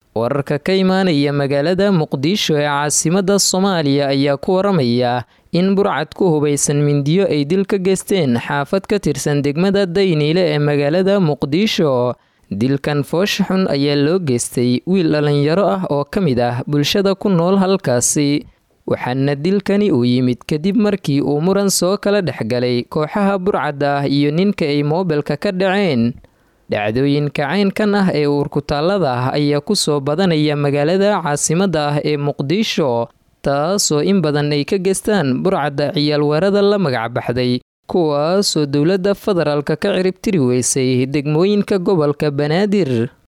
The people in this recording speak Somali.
wararka ka imaanaya magaalada muqdisho ee caasimadda soomaaliya ayaa ku waramaya in burcad ku hubaysan mindiyo ay dil ka geysteen xaafad ka tirsan degmada dayniile ee magaalada muqdisho dilkan foosha xun ayaa loo geystay wiil dhallinyaro ah oo ka mid ah bulshada ku nool halkaasi waxaana dilkani uu yimid kadib markii uu muran soo kala dhexgalay kooxaha burcadda ah iyo ninka ay moobilka ka dhaceen dhacdooyinka caynkan ah ee uurkutaallada ah ayaa ku soo badanaya magaalada caasimadda ah ee muqdisho taasoo in badan ay ka geystaan burcadda ciyaalweerada la magacbaxday kuwaasoo dowladda federaalka ka ciribtiri weysay degmooyinka gobolka banaadir